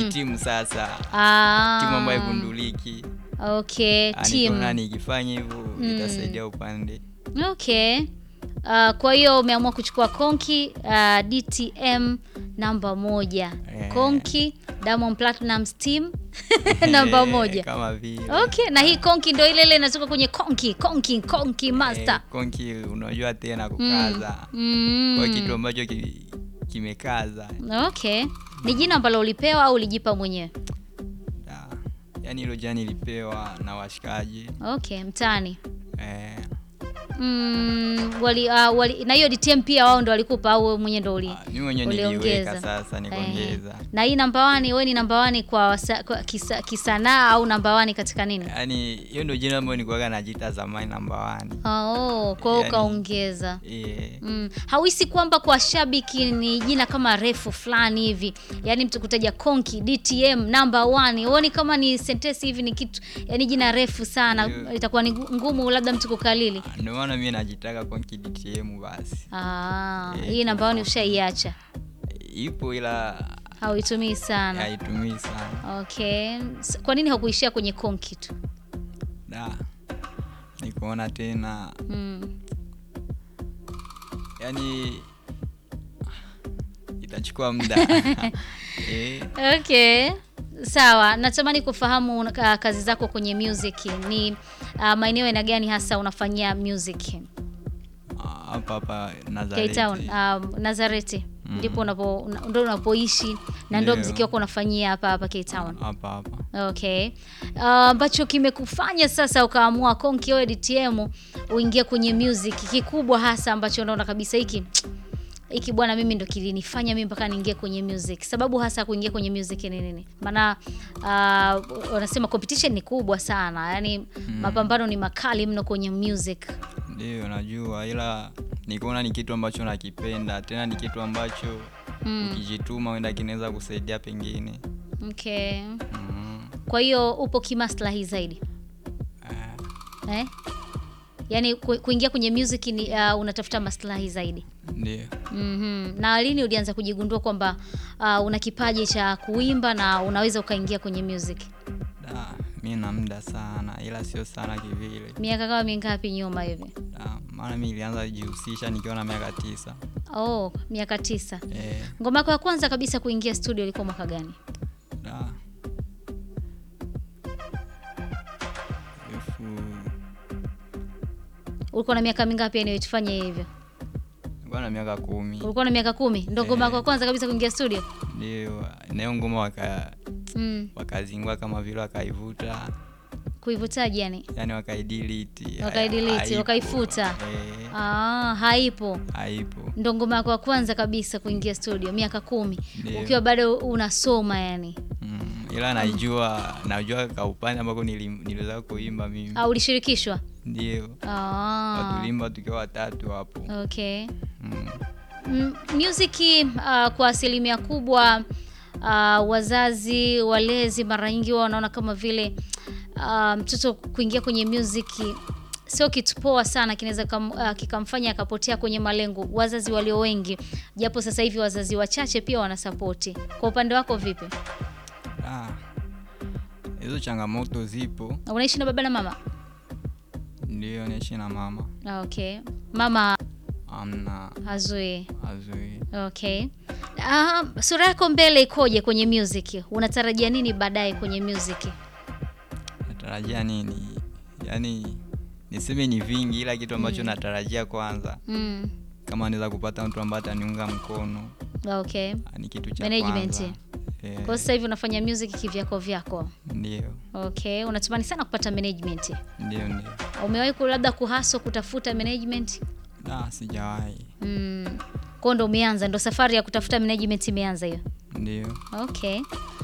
timu sasa Ah. timu ambayo igunduliki Okay, Ah, team. nikaona nikifanya hivyo itasaidia upande Okay. Uh, kwa hiyo umeamua kuchukua Konki uh, DTM namba moja. Eh. Konki Diamond Platnumz team namba Eh, moja. kama vile Okay, na hii Konki ndio ile ile inatoka kwenye Konki, Konki, Konki Master. Eh, konki unajua tena kukaza Mm. kwa kitu ambacho ki- kimekaza Okay. Ni jina ambalo ulipewa au ulijipa mwenyewe? Da. yaani hilo jani ilipewa na washikaji Okay, mtaani. eh, Mm, wali, uh, wali, na hiyo DTM pia wao ndo walikupa au wewe mwenyewe ndo uli? ah, mi mwenyewe niliweka sasa nikaongeza Eh. Na hii namba wani, wewe ni namba wani kwa, wasa- kwa kisa, kisanaa au namba wani katika nini? yaani hiyo ndio jina ambayo nikuwaga najita zamani namba wani Oh, kwa hiyo Yani- ukaongeza. eh, Mm. Hauhisi kwamba kwa shabiki ni jina kama refu fulani hivi, yaani mtu kutaja Konki DTM number one, huoni kama ni sentensi hivi, ni kitu yani jina refu sana, Ndio. itakuwa ni gu- ngumu labda mtu kukalili. ndio maana mi najitaka konki DTM basi Ah, Eh, hii namba one ushaiacha, ipo ila hauitumii sana. haitumii sana Okay, S- kwa nini hakuishia kwenye Konki tu? da nikuona tena Mm. yani itachukua muda eh, Okay, sawa. Natamani kufahamu uh, kazi zako kwenye music ni uh, maeneo aina gani hasa unafanyia music? ah, hapa hapa Cape Nazareti Town, um, Nazareti ndipo unapo una- ndo unapoishi na ndo Ndio. mziki wako unafanyia hapa hapa Cape Town. hapa hapa Okay, Uh, ambacho kimekufanya sasa ukaamua Konki wewe DTM uingie kwenye music, kikubwa hasa ambacho unaona kabisa hiki hiki bwana, mimi ndo kilinifanya mimi mpaka niingie kwenye music. Sababu hasa ya kuingia kwenye music ni nini? Maana uh, wanasema competition ni kubwa sana, yani mapambano ni makali mno kwenye music. ndio najua ila nikuona ni kitu ambacho nakipenda tena ni kitu ambacho ukijituma wenda kinaweza kusaidia pengine Okay, mm, kwa hiyo upo kimaslahi zaidi eh, eh? Yaani ku, kuingia kwenye music ni uh, unatafuta maslahi zaidi. ndio Mhm. Na lini ulianza kujigundua kwamba uh, una kipaji cha kuimba na unaweza ukaingia kwenye music? da mi na muda sana ila sio sana kivile Miaka kama mingapi nyuma hivi? da maana mi ilianza jihusisha nikiwa na miaka tisa Oh, miaka tisa. eh, Ngoma yako ya kwanza kabisa kuingia studio ilikuwa mwaka gani? da elfu Ulikuwa na miaka mingapi yani tufanye hivyo? nilikuwa na miaka kumi Ulikuwa na miaka kumi? Ndio ngoma yako ya kwanza kabisa kuingia studio? ndio nayo ngoma waka Mm. wakazingua kama vile wakaivuta Kuivutaje yani? yani wakaidelete Wakaidelete, haipo. wakaifuta. eh, Ah, haipo. haipo Ndo ngoma yako ya kwanza kabisa kuingia studio miaka kumi Ndio. ukiwa bado unasoma yani. mm, ila naijua najua kaupande ambako nili- niliweza kuimba mimi Ah, ulishirikishwa? ndio Ah, watulimba tukiwa watatu hapo okay. mm. Mm, music uh, kwa asilimia kubwa uh, wazazi walezi mara nyingi wao wanaona kama vile uh, mtoto kuingia kwenye music sio kitu poa sana, kinaweza kam- uh, kikamfanya akapotea kwenye malengo. Wazazi walio wengi, japo sasa hivi wazazi wachache pia wanasapoti. Kwa upande wako vipi? Ah, hizo changamoto zipo Unaishi na baba na mama? ndio naishi na mama Ah, Okay, mama amna hazui. azui Okay. Uh, sura yako mbele ikoje kwenye music? Unatarajia nini baadaye kwenye music? natarajia nini yaani niseme ni vingi ila kitu ambacho natarajia kwanza Mm. kama naweza kupata mtu ambaye ataniunga mkono Okay. ah, ni kitu cha Management. kwanza Eh, Kwa sasa hivi unafanya music kivyako vyako. ndio Okay, unatamani sana kupata management. ndio ndio Umewahi ku- labda kuhaso kutafuta management? ah, sijawahi Mm. Kwa ndo umeanza, ndo safari ya kutafuta management imeanza hiyo. ndio Okay.